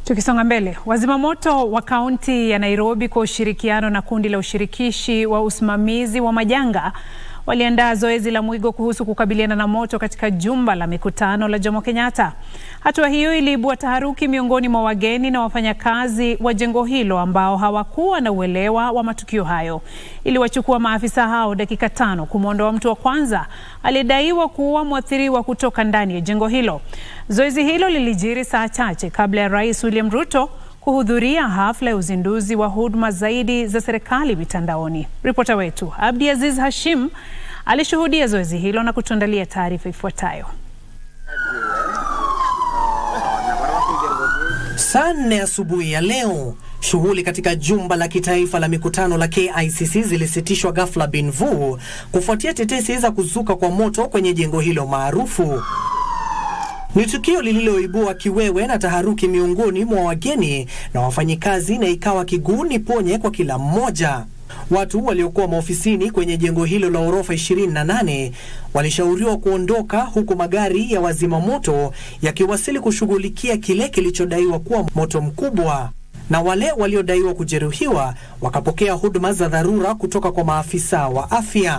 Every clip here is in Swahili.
Tukisonga mbele, wazimamoto wa kaunti ya Nairobi kwa ushirikiano na kundi la ushirikishi wa usimamizi wa majanga waliandaa zoezi la mwigo kuhusu kukabiliana na moto katika jumba la mikutano la Jomo Kenyatta. Hatua hiyo iliibua taharuki miongoni mwa wageni na wafanyakazi wa jengo hilo ambao hawakuwa na uelewa wa matukio hayo. Iliwachukua maafisa hao dakika tano kumwondoa mtu wa kwanza aliyedaiwa kuua mwathiriwa kutoka ndani ya jengo hilo. Zoezi hilo lilijiri saa chache kabla ya Rais William Ruto kuhudhuria hafla ya uzinduzi wa huduma zaidi za serikali mitandaoni. Ripota wetu Abdi Aziz Hashim alishuhudia zoezi hilo na kutuandalia taarifa ifuatayo. Saa nne asubuhi ya leo, shughuli katika jumba la kitaifa la mikutano la KICC zilisitishwa ghafla bin vu kufuatia tetesi za kuzuka kwa moto kwenye jengo hilo maarufu. Ni tukio lililoibua kiwewe na taharuki miongoni mwa wageni na wafanyikazi, na ikawa kiguni ponye kwa kila mmoja. Watu waliokuwa maofisini kwenye jengo hilo la orofa 28 walishauriwa kuondoka, huku magari ya wazima moto yakiwasili kushughulikia kile kilichodaiwa kuwa moto mkubwa, na wale waliodaiwa kujeruhiwa wakapokea huduma za dharura kutoka kwa maafisa wa afya.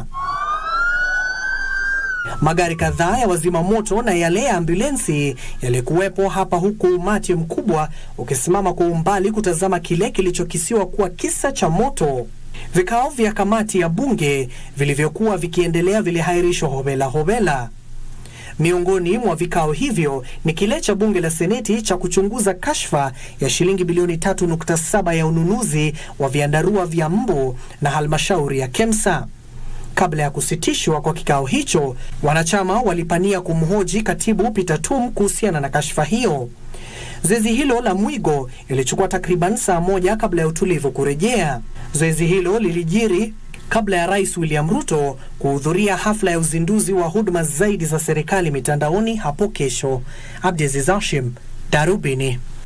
Magari kadhaa ya wazima moto na yale ya ambulensi yalikuwepo hapa, huku umati mkubwa ukisimama kwa umbali kutazama kile kilichokisiwa kuwa kisa cha moto. Vikao vya kamati ya bunge vilivyokuwa vikiendelea vilihairishwa hobela hobela. Miongoni mwa vikao hivyo ni kile cha bunge la seneti cha kuchunguza kashfa ya shilingi bilioni 3.7 ya ununuzi wa vyandarua vya mbu na halmashauri ya KEMSA. Kabla ya kusitishwa kwa kikao hicho, wanachama walipania kumhoji katibu Peter Tum kuhusiana na kashfa hiyo. Zoezi hilo la mwigo ilichukua takriban saa moja kabla ya utulivu kurejea. Zoezi hilo lilijiri kabla ya Rais William Ruto kuhudhuria hafla ya uzinduzi wa huduma zaidi za serikali mitandaoni hapo kesho. Abdiaziz Hashim, Darubini.